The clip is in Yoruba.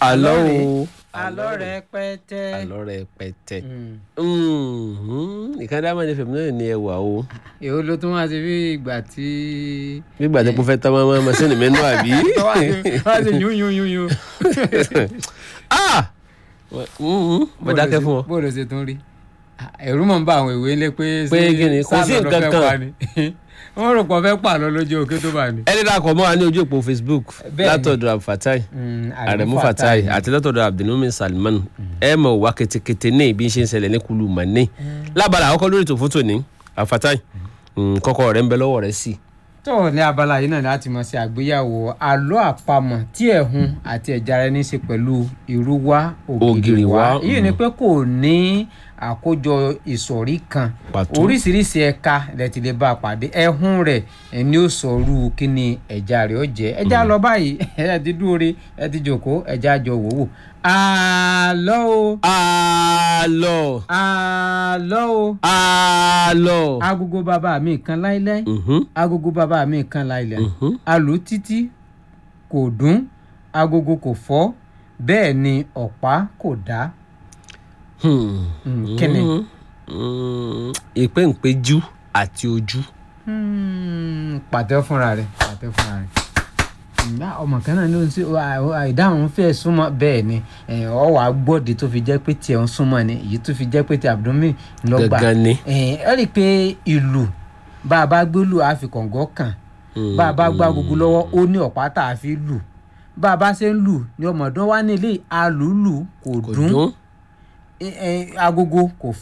àlọ́ o àlọ́ rẹpẹtẹ. àlọ́ rẹpẹtẹ. Mm. ìkànnì àmọ́ ní fèmí náà ní ẹwà o èwo ló tún wá sí bí ìgbà tí. nígbà tí mo fẹ́ tán máa máa sínú mi nù àbí. wá sí wá sí yún yún yún yún. Ah! Mhm. mo dákẹ́ fún ọ. bó ló ṣe tún rí ẹ̀rù mọ̀ ń bá àwọn ìwé ńlẹ̀ pé Pé kí ni? Kò sí sáà lọ́dọ̀ nǹkan fẹ́ kan. pa ni. wọ́n rò pọ̀ fẹ́ pààlọ́ lójú òkè tó bá ní. ẹni dàkọ̀ mọ́ wa ní ojú òpó facebook Bẹ́ẹ̀ni. látọ̀dọ̀ abdulfatai aremu fatai àti látọ̀dọ̀ abdulmumin salman ẹ mọ̀ wá ketekete ní ibi ṣe ń ṣẹlẹ̀ ní kulu mani lábàlá àkọ́kọ́ lórí ètò fótó ní abdulfatai kọ́kọ́ rẹ̀ ń bẹ lọ́wọ́ rẹ̀ sí. tó ní abala yìí náà láti mọ̀ sí àgbéyàwó àlọ́ àpamọ̀ tí ẹ̀hún àti ẹ̀já rẹ̀ ní í ṣe pẹ̀lú ìrúwá Ògìrìwá, ògìrìwá èyí ni mm. pé kò ní àkójọ ìsọ̀rí kan Pàtó. oríṣiríṣi ẹ̀ka rẹ̀ ti lè bá a pàdé ẹ̀hún rẹ̀ ẹ̀ ní ó sọ̀rú kí ni ẹ̀já rẹ̀ ó jẹ́ ẹ̀já lọ báyìí ẹ̀ ti dúró re ẹ̀ ti jòkó ẹ̀já jọ wò wò àlọ́ o àlọ́ àlọ́ o àlọ́. agogo bàbá mi kan láíláí Mhm, agogo bàbá mi kan láìlẹ̀ mhm. alù títí kò dún agogo kò fọ́ bẹ́ẹ̀ ni ọ̀pá kò dá. Hmm. Mm, kíni? Mhm. Mm, ìpéǹpéjú àti ojú. Hmm, pàtẹ́ fúnra rẹ̀ pàtẹ́ fúnra rẹ̀ ǹgbà ọmọ kan náà ló ń ṣe àìdáhùn fẹ́ súnmọ́ bẹ́ẹ̀ ni ẹ̀, ọ wàá gbọ́dé tó fi jẹ́ pé tiẹ̀ ń súnmọ́ ni èyí tó fi jẹ́ pé ti abdomen lọ́gbà Gangan ni. ẹ̀, ẹ rí i pé ìlù bá a bá gbé lù á fi kọ̀ǹgọ́ kàn bá a bá gbá gbogbo lọ́wọ́ ó ní ọ̀pá tá a fi lù bá a bá ṣe ń lù ni ọmọdún wa nílé alùlù kò kò dún dún. ẹ- ẹ, agogo kò